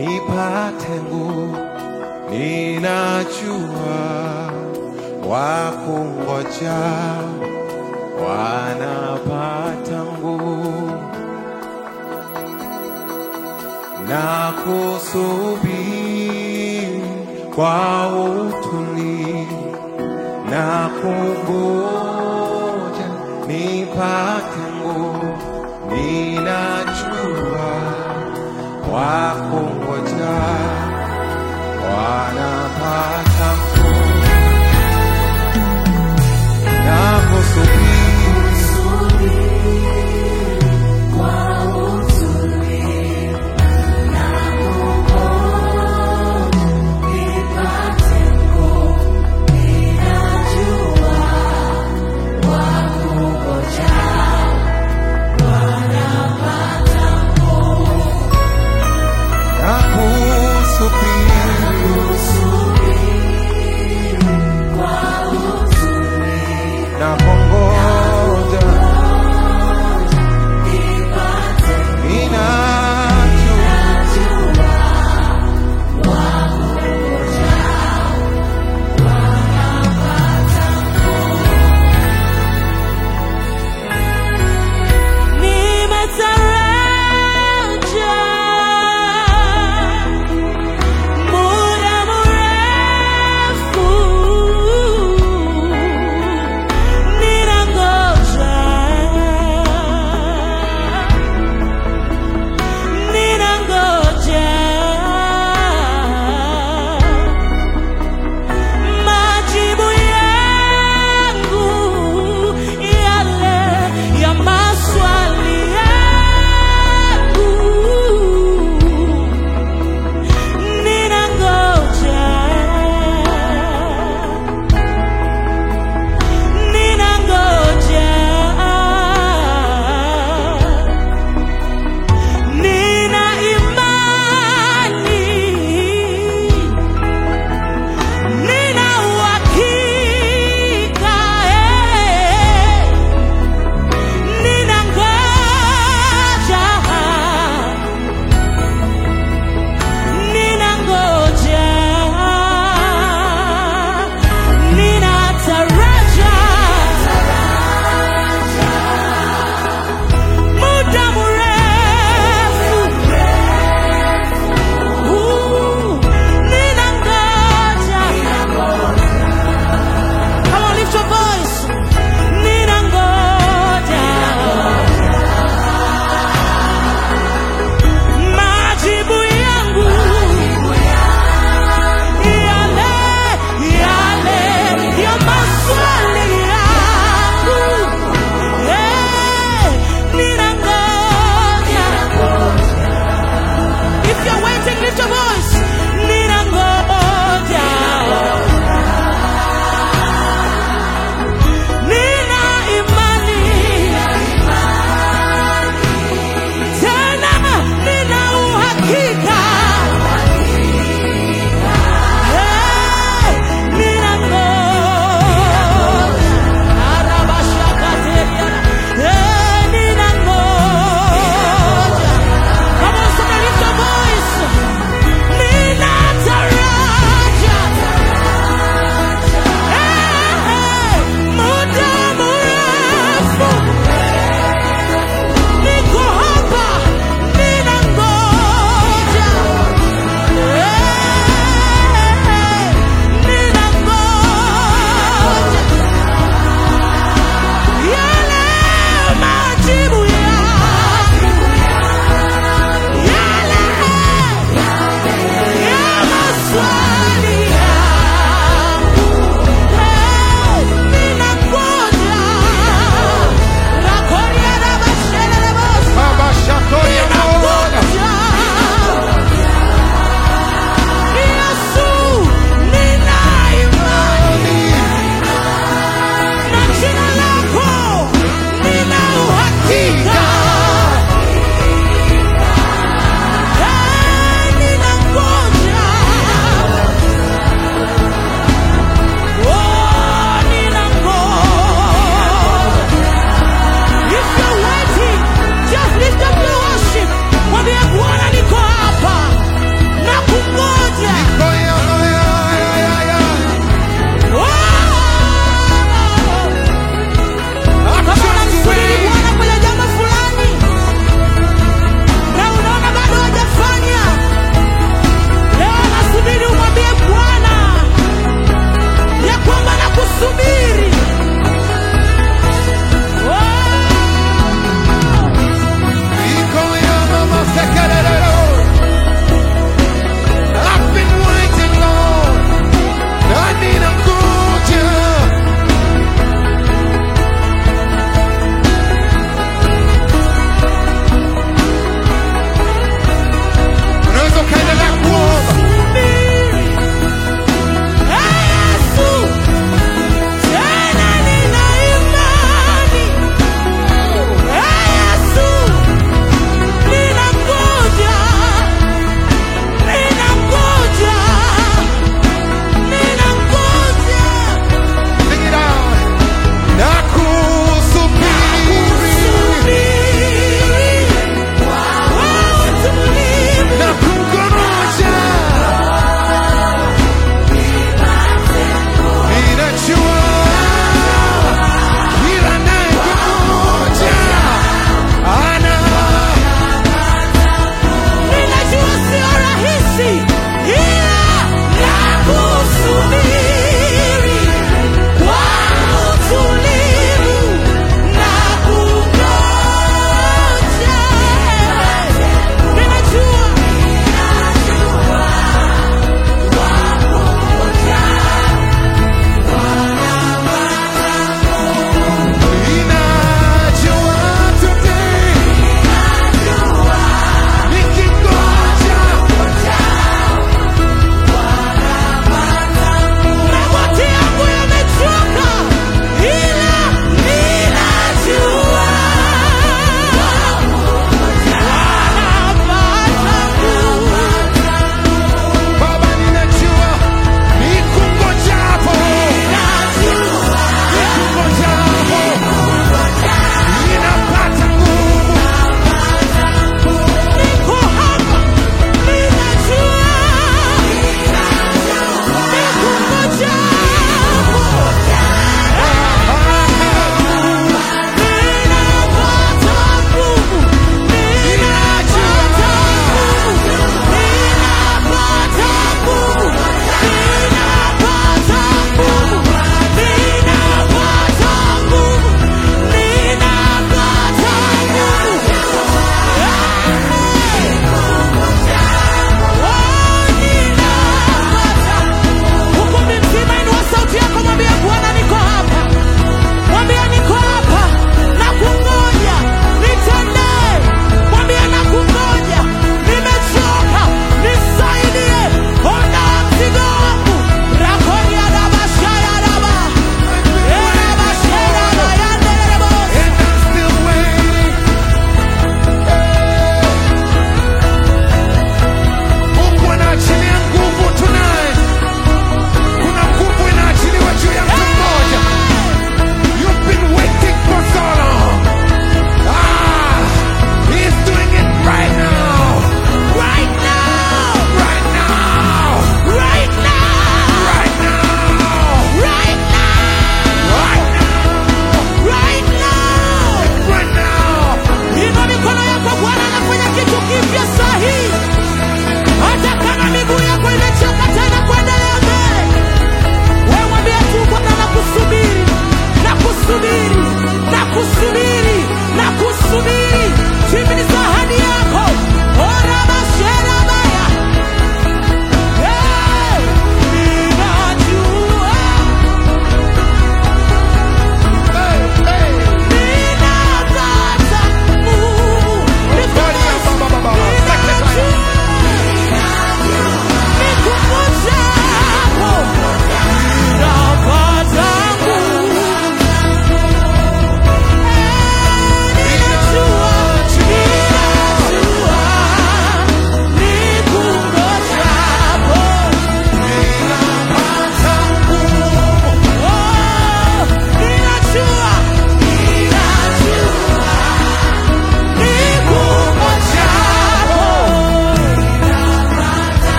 nipate nguvu, ninajua wakungoja wanapata nguvu na kusubiri kwa utulivu na kungoja nipate nguvu, ninajua wakungoja wanapata nguvu na kusubiri na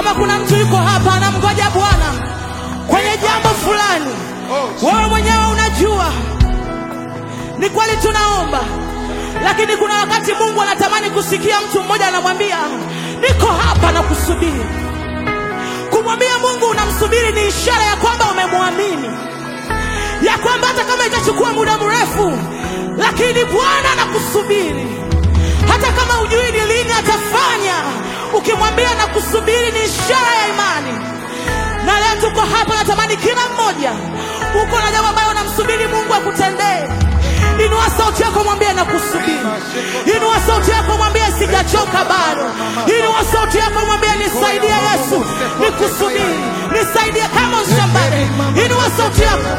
kama kuna mtu yuko hapa anamgoja Bwana kwenye jambo fulani, wewe mwenyewe unajua ni kweli tunaomba, lakini kuna wakati Mungu anatamani kusikia mtu mmoja anamwambia niko hapa na kusubiri. Kumwambia Mungu unamsubiri ni ishara ya kwamba umemwamini, ya kwamba hata kama itachukua muda mrefu, lakini Bwana anakusubiri. Hata kama hujui ni lini atafanya, ukimwambia nakusubiri ni ishara ya imani. Na leo tuko hapa, natamani kila mmoja uko na jambo ambayo unamsubiri Mungu akutendee. Inua sauti yako, mwambie nakusubiri. Inua sauti yako, mwambie sijachoka bado. Inua sauti yako, mwambie nisaidie Yesu, nikusubiri, nisaidie kama shambani. Inua sauti yako.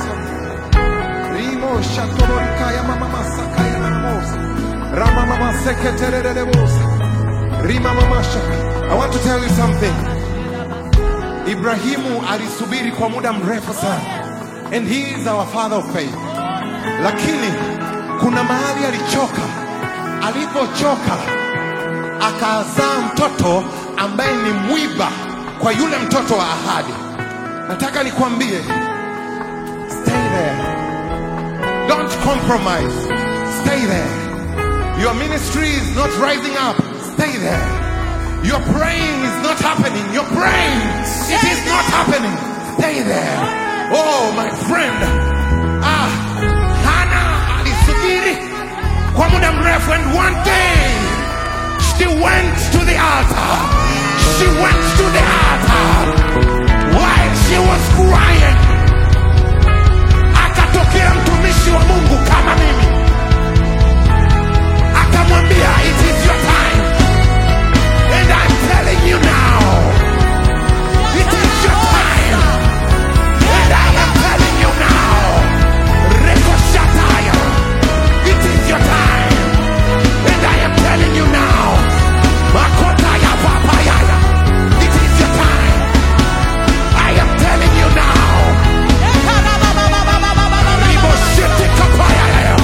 Rimo shatororika ya mama masaka ya namosa. Rama mama seketerere bosa. Rima mama shaka. I want to tell you something. Ibrahimu alisubiri kwa muda mrefu sana. And he is our father of faith. Lakini kuna mahali alichoka. Alipochoka akazaa mtoto ambaye ni mwiba kwa yule mtoto wa ahadi. Nataka nikwambie, stay there. Don't compromise. Stay there. Your ministry is not rising up. Stay there. Your praying is not happening. Your praying, it is not happening. Stay there. Oh, my friend. Ah, Hana alisubiri kwa muda mrefu and one day she went to the altar. She went to the altar while she was crying akatokea mtumishi wa Mungu kama mimi, akamwambia it is your time and I'm telling you now it is your time and I am telling you now rekoshataya it is your time and I am telling you now makotaya papayaya it is your time I am telling you now Riboshete kapayaya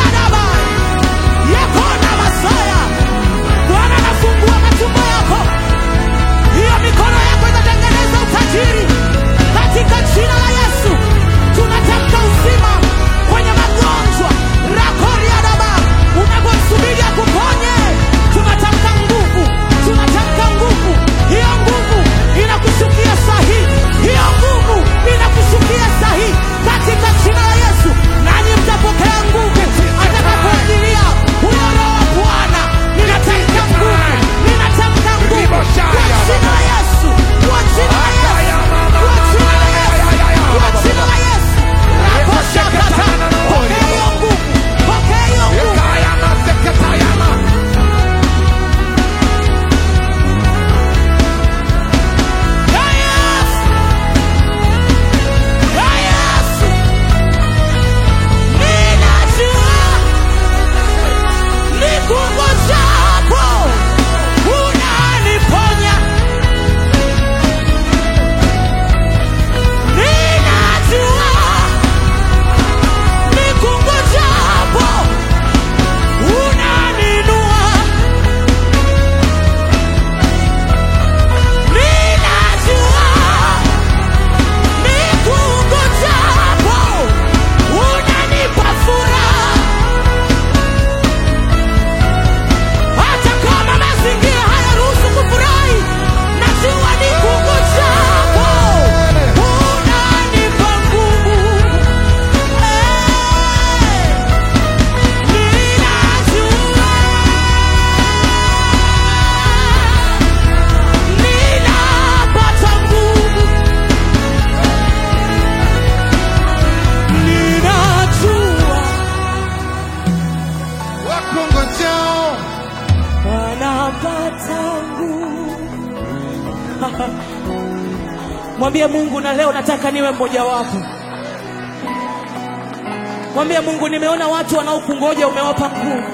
Yakona Masaya, Bwana anafungua matumbo yako, hiyo mikono yako itatengeneza utajiri katika jina la Yesu. Tunatamka uzima kwenye magonjwa rakoriadaba, unapomsubiri akuponye, tunatamka nguvu, tunatamka nguvu. Hiyo nguvu inakushukia sahihi, hiyo nguvu inakushukia sahihi katika jina la Yesu, nanyi mtapokea nguvu atakapoajilia huyo Roho wa Bwana. Ninatamka nguvu, ninatamka nguvu kwa jina la Yesu, kwa jina la Yesu, kwa jina la Yesu, kwa jina la Yesu. Rakoshakata, pokea hiyo nguvu, pokea hiyo nguvu. Ekayama seketayama Ya Yesu, ya Yesu, ninajua nikungojapo unaniponya. Ninajua nikungojapo unaninua. Ninajua nikungojapo unanipa furaha. Hata kama mazingira hayaruhusu kufurahi, najua nikungojapo unanipa nguvu. Eh, ninajua ninapata nguvu. Ninajua wakongojao wanapata nguvu. Mwambie Mungu, na leo nataka niwe mmoja wapo. Mwambie Mungu, nimeona watu wanaokungoja umewapa nguvu.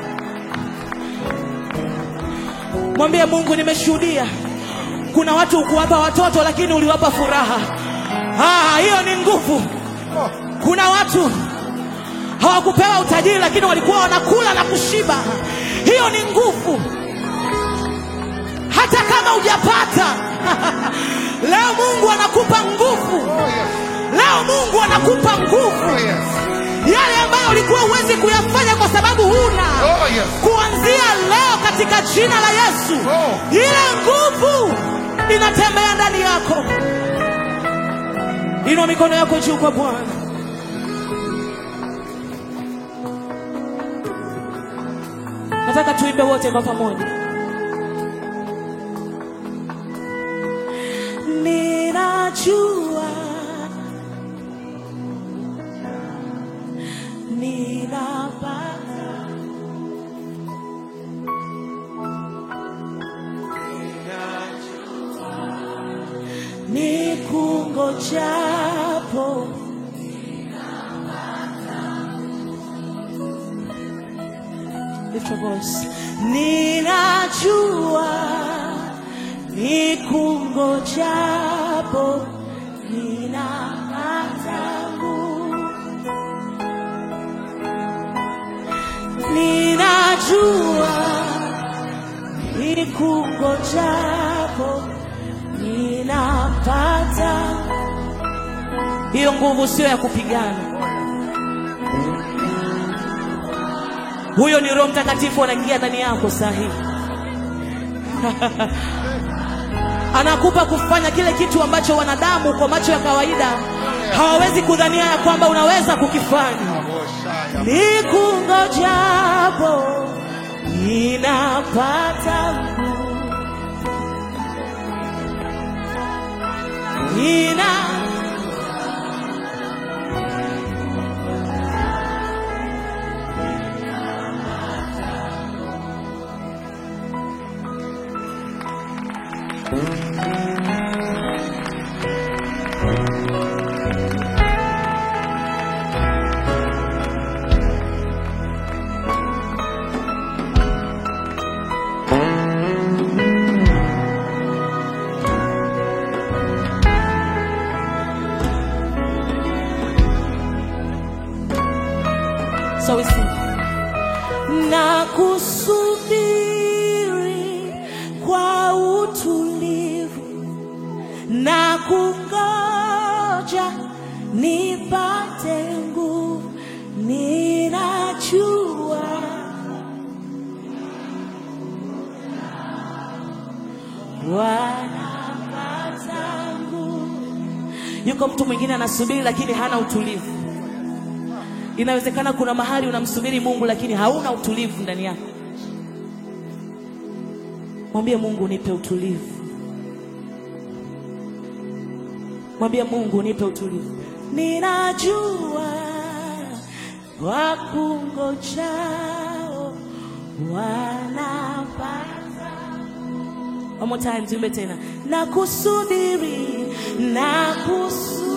Mwambie Mungu, nimeshuhudia kuna watu ukuwapa watoto lakini uliwapa furaha. Ah, hiyo ni nguvu. Kuna watu hawakupewa utajiri lakini walikuwa wanakula na kushiba. Hiyo ni nguvu. Hata kama hujapata Leo Mungu anakupa nguvu. Oh, yes. Leo Mungu anakupa nguvu. Oh, yes. Yale ambayo ulikuwa huwezi kuyafanya kwa sababu huna. Oh, yes. Kuanzia leo katika jina la Yesu. Oh. Ile nguvu inatembea ndani yako. Inua mikono yako juu kwa Bwana. Nataka tuimbe wote kwa pamoja. Ninajua ninapata nikungojapo Lift your voice. Ninajua nikungojapo ninapata nguvu. Ninajua nikungojapo ninapata. Hiyo nguvu sio ya kupigana. Huyo ni Roho Mtakatifu anaingia ndani yako saa hii. Anakupa kufanya kile kitu ambacho wanadamu kwa macho ya kawaida hawawezi kudhania ya kwamba unaweza kukifanya. Nikungojapo ninapata nguvu. nina So we sing. Na kusubiri kwa utulivu na kungoja nipate nguvu, ninajua wanapata nguvu. Yuko mtu mwingine anasubiri lakini hana utulivu. Inawezekana kuna mahali unamsubiri Mungu lakini hauna utulivu ndani yako. Mwambie Mungu, nipe utulivu. Mwambie Mungu, nipe utulivu. Ninajua wakungojao wanapata. One more time, tuimbe tena. Na kusubiri, na kusubiri